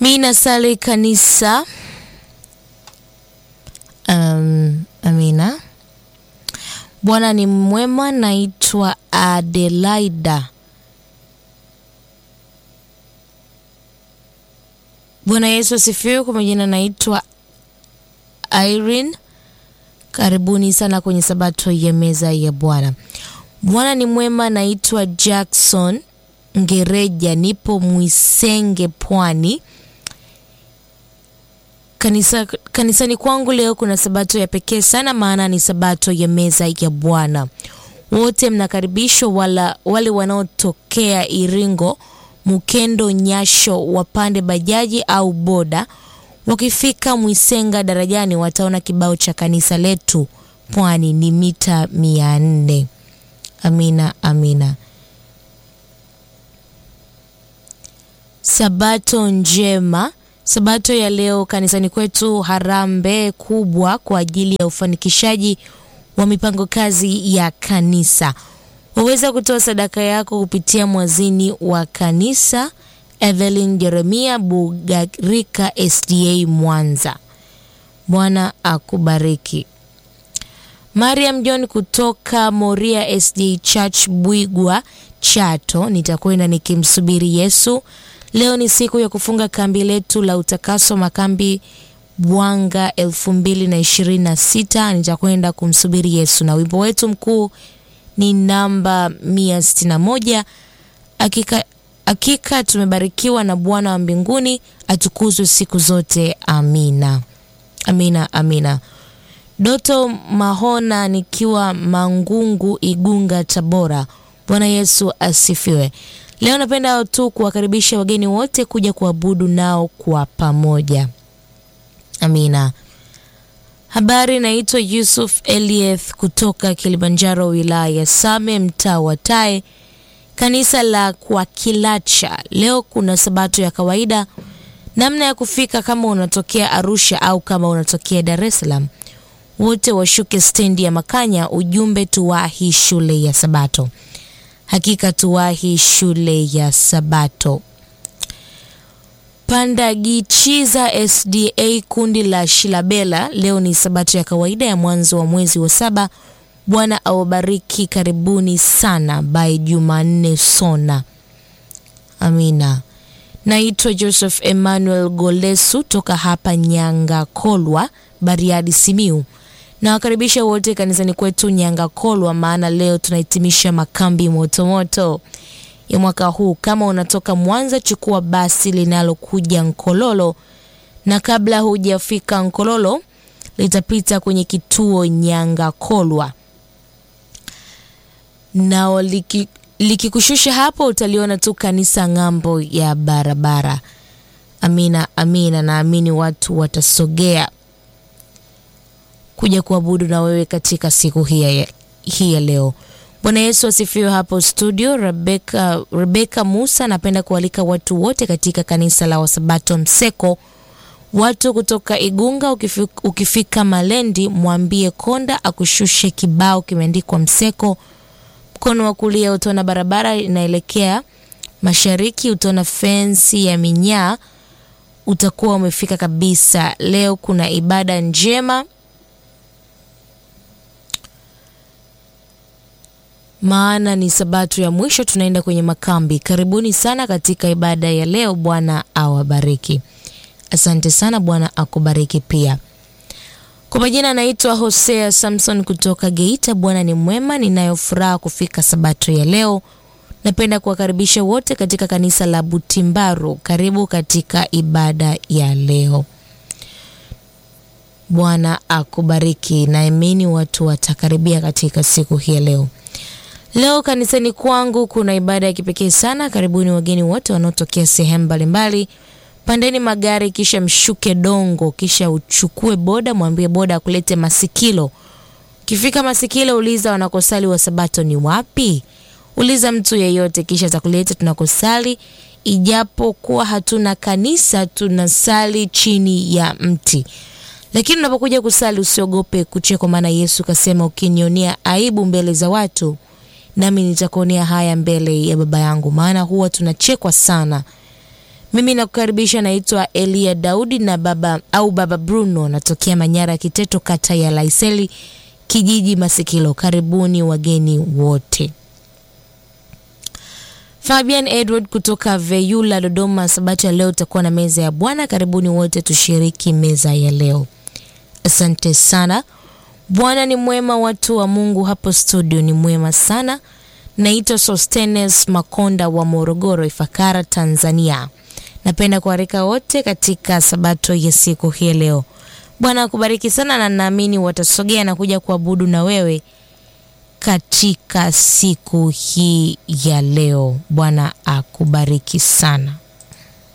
Mi nasali kanisa. Um, amina. Bwana ni mwema. Naitwa Adelaida. Bwana Yesu asifiwe. Kwa majina naitwa Irene. Karibuni sana kwenye sabato ya meza ya Bwana. Bwana ni mwema. Naitwa Jackson Ngereja, nipo Mwisenge, Pwani. Kanisa, kanisani kwangu leo kuna sabato ya pekee sana, maana ni sabato ya meza ya Bwana. Wote mnakaribishwa, wala wale wanaotokea Iringo, Mukendo, Nyasho wapande bajaji au boda. Wakifika Mwisenga darajani, wataona kibao cha kanisa letu Pwani ni mita mia nne. Amina, amina. Sabato njema. Sabato ya leo kanisani kwetu harambee kubwa kwa ajili ya ufanikishaji wa mipango kazi ya kanisa. Waweza kutoa sadaka yako kupitia mwazini wa kanisa Evelyn Jeremia Bugarika SDA Mwanza. Bwana akubariki. Mariam John kutoka Moria SDA Church Bwigwa Chato, nitakwenda nikimsubiri Yesu. Leo ni siku ya kufunga kambi letu la utakaso makambi Bwanga elfu mbili na ishirini na sita. Nitakwenda kumsubiri Yesu, na wimbo wetu mkuu ni namba mia sitini na moja. Hakika, hakika tumebarikiwa na Bwana wa mbinguni, atukuzwe siku zote. Amina, amina, amina. Doto Mahona nikiwa Mangungu, Igunga, Tabora. Bwana Yesu asifiwe. Leo napenda tu kuwakaribisha wageni wote kuja kuabudu nao kwa pamoja. Amina. Habari, naitwa Yusuf Elieth kutoka Kilimanjaro, wilaya ya Same, mtaa wa Tae, kanisa la kwa Kilacha. Leo kuna sabato ya kawaida. Namna ya kufika, kama unatokea Arusha au kama unatokea Dar es Salaam, wote washuke stendi ya Makanya. Ujumbe, tuwahi shule ya Sabato. Hakika tuwahi shule ya Sabato. Pandagichiza SDA kundi la Shilabela, leo ni sabato ya kawaida ya mwanzo wa mwezi wa saba. Bwana awabariki, karibuni sana. By Jumanne Sona. Amina. Naitwa Joseph Emmanuel Golesu toka hapa Nyanga Kolwa, Bariadi, Simiu. Nawakaribisha wote kanisani kwetu Nyanga Kolwa, maana leo tunahitimisha makambi motomoto ya mwaka huu. Kama unatoka Mwanza, chukua basi linalokuja Nkololo, na kabla hujafika Nkololo litapita kwenye kituo Nyanga Kolwa, na liki, likikushusha hapo utaliona tu kanisa ng'ambo ya barabara. Amina, amina. Naamini watu watasogea kuja kuabudu na wewe katika siku hii hii ya leo. Bwana Yesu asifiwe. Hapo studio Rebeka, Rebeka Musa, napenda kualika watu wote katika kanisa la Wasabato Mseko, watu kutoka Igunga. Ukifika, ukifika Malendi mwambie konda akushushe kibao kimeandikwa Mseko. Mkono wa kulia utaona barabara inaelekea mashariki, utaona fensi ya minyaa, utakuwa umefika kabisa. Leo kuna ibada njema maana ni sabato ya mwisho, tunaenda kwenye makambi. Karibuni sana katika ibada ya leo. Bwana awabariki. Asante sana, Bwana akubariki pia. Kwa majina anaitwa Hosea Samson kutoka Geita. Bwana ni mwema, ninayo furaha kufika sabato ya leo. Napenda kuwakaribisha wote katika kanisa la Butimbaru. Karibu katika ibada ya leo. Bwana akubariki. Naamini watu watakaribia katika siku hii ya leo. Leo kanisani kwangu kuna ibada ya kipekee sana. Karibuni wageni wote wanaotokea sehemu mbalimbali. Pandeni magari, kisha mshuke Dongo, kisha uchukue boda, mwambie boda akulete Masikilo. Ukifika Masikilo, uliza wanakosali wa Sabato ni wapi. Uliza mtu yeyote, kisha atakuleta tunakosali. Ijapokuwa hatuna kanisa, tunasali chini ya mti. Lakini unapokuja kusali usiogope kuchekwa, maana Yesu kasema, ukinionea aibu mbele za watu nami nitakuonea haya mbele ya Baba yangu. Maana huwa tunachekwa sana Mimi nakukaribisha, naitwa Elia Daudi na baba au baba Bruno, natokea Manyara Kiteto, kata ya Laiseli, kijiji Masikilo. Karibuni wageni wote. Fabian Edward kutoka Veyula, Dodoma. Sabato ya leo utakuwa na meza ya Bwana. Karibuni wote tushiriki meza ya leo. Asante sana. Bwana ni mwema, watu wa Mungu hapo studio ni mwema sana. Naitwa Sostenes Makonda wa Morogoro, Ifakara, Tanzania. Napenda kuarika wote katika sabato ya siku hii leo. Bwana akubariki sana, na naamini watasogea na kuja kuabudu na wewe katika siku hii ya leo. Bwana akubariki sana.